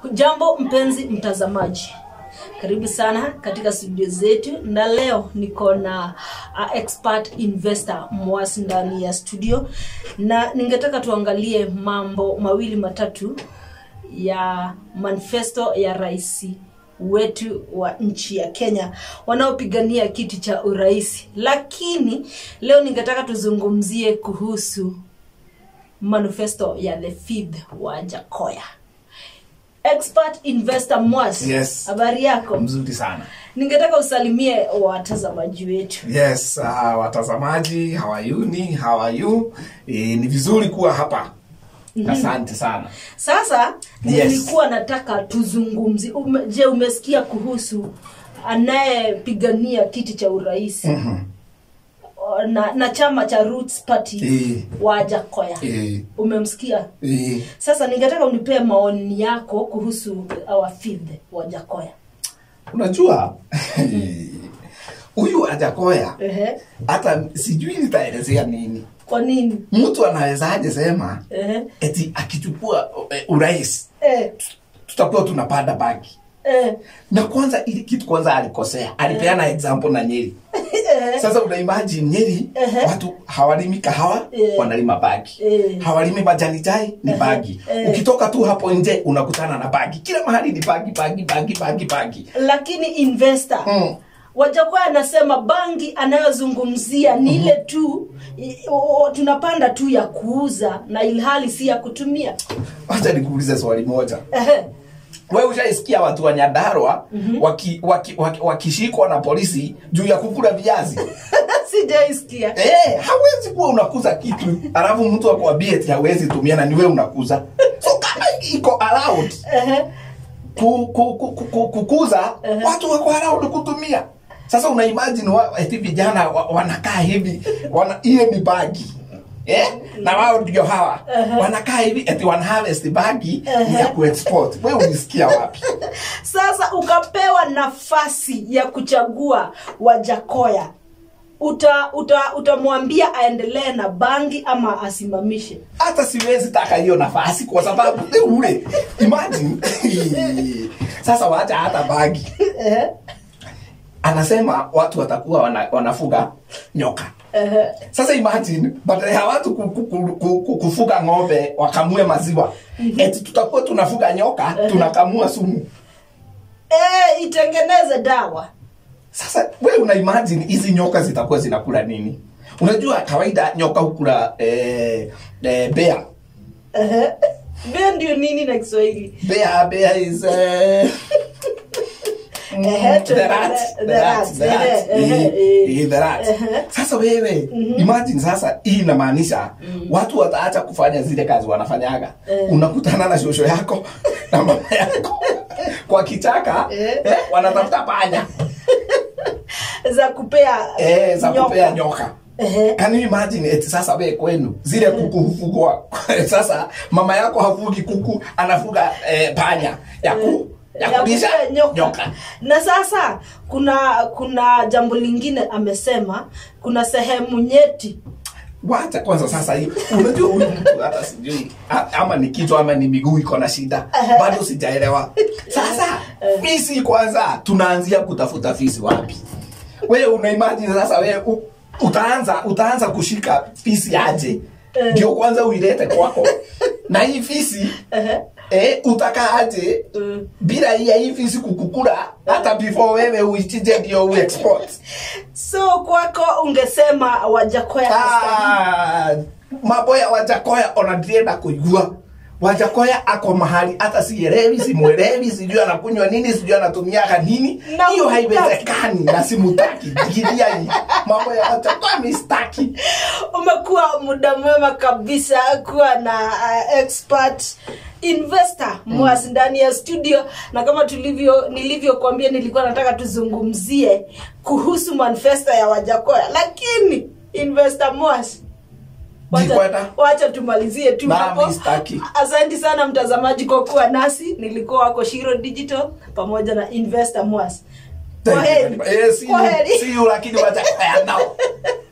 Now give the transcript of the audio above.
Jambo mpenzi mtazamaji, karibu sana katika studio zetu, na leo niko na uh, expert investor Mwasi ndani ya studio, na ningetaka tuangalie mambo mawili matatu ya manifesto ya rais wetu wa nchi ya Kenya wanaopigania kiti cha urais, lakini leo ningetaka tuzungumzie kuhusu manifesto ya the fifth wa Jakoya. Expert investor Mwas, Yes. habari yako? mzuri sana Ningetaka usalimie watazamaji wetu. yes uh, watazamaji hawayuni hawayu e, ni vizuri kuwa hapa asante sana Sasa Yes. nilikuwa nataka tuzungumzie. Ume, je, umesikia kuhusu anayepigania kiti cha urais Mhm. na, na chama cha Roots Party Eh. wa Jakoya? Eh, Umemsikia? eh, Sasa ningetaka unipee maoni yako kuhusu our fifth wa Jakoya. unajua huyu ajakoya Ehe. hata sijui nitaelezea nini Kwa nini? mtu anawezaje sema Ehe. eti akichukua eh, urais Eh, tutakuwa tunapanda bagi eh, na kwanza ili kitu kwanza alikosea alipeana example na nyeri eh, sasa una imagine nyeri Ehe. watu hawalimi kahawa Eh. wanalima bagi Eh. hawalimi majani chai ni Ehe. bagi Eh. ukitoka tu hapo nje unakutana na bagi kila mahali ni bagi bagi bagi bagi bagi lakini investor Mm. Wajakoya anasema bangi anayozungumzia ni ile tu i- o- tunapanda tu ya kuuza na ilhali si ya kutumia. wacha nikuulize swali moja Ehe. we ushaisikia watu wa nyandarwa waki, waki, waki, wakishikwa na polisi juu ya kukula viazi Sijaisikia. Eh, hawezi kuwa unakuza kitu alafu mtu akwambie eti hawezi tumia na ni wewe unakuza so kama iko allowed Ehe. ku, ku, ku, ku, ku, kukuza watu wako allowed kutumia sasa una imagine wa, eti vijana wa, wanakaa hivi wana hiyo ni bagi Eh? na wao ndio hawa wanakaa hivi eti wana harvest bagi ni ya kuexport wewe ulisikia wapi Sasa ukapewa nafasi ya kuchagua Wajakoya, uta uta utamwambia aendelee na bangi ama asimamishe? hata siwezi taka hiyo nafasi kwa sababu ni ule imagine sasa waacha hata bagi Ehe. anasema watu watakuwa wana, wanafuga nyoka Ehe. sasa imagine badala ya watu ku- ku- ku- ku- ku- kufuga ng'ombe wakamue maziwa eti tutakuwa tunafuga nyoka tunakamua sumu Eh, itengeneze dawa. sasa we una imagine hizi nyoka zitakuwa zinakula nini unajua kawaida nyoka hukula eh, eh, bea Ehe. Bea ndio nini na Kiswahili? bea bea is eh, mm, Ehe, the rat, the the rat, rat, the rat. ehe, Eh, ehe, eh, the rat. ehe. sasa wewe imagine sasa hii inamaanisha watu wataacha kufanya zile kazi wanafanyaga Eh. unakutana na shosho yako na mama yako kwa kichaka Eh. eh, wanatafuta panya za kupea eh, za nyoka. kupea nyoka Ehe. Can you imagine eti sasa we kwenu zile kuku hufugwa sasa mama yako hafugi kuku anafuga eh, panya ya ku ya Ya kulisha kupea nyoka. nyoka na sasa kuna kuna jambo lingine amesema kuna sehemu nyeti wacha kwanza sasa hii unajua huyu mtu hata sijui a- ama ni kichwa ama ni miguu iko na shida bado sijaelewa sasa fisi kwanza tunaanzia kutafuta fisi wapi wewe una imagine sasa wewe u- utaanza utaanza kushika fisi aje ndio kwanza uilete kwako na hii fisi Ehe. eh, utakaaje Mm. bila hii ya hii fisi kukukula hata before wewe uichinje ndio uexport so kwako ungesema wajakoya Ah, mambo ya wajakoya onadienda kuigua wajakoya ako mahali hata sielewi simwelewi sijui anakunywa nini sijui anatumiaga nini Na hiyo hutaki. haiwezekani na simutaki digiria hii mambo ya wajakoya mistaki umekuwa muda mwema kabisa kuwa na uh, expert investor mwasi ndani ya studio na kama tulivyo nilivyokuambia nilikuwa nataka tuzungumzie kuhusu manifesto ya wajakoya lakini investor mwasi wacha, Jikweta. wacha tumalizie tu Nami hapo sitaki. asante sana mtazamaji kwa kuwa nasi nilikuwa wako shiro digital pamoja na investor mwasi kwa heri Eh, see you- Kwa heri. see you, lakini wajakoya nao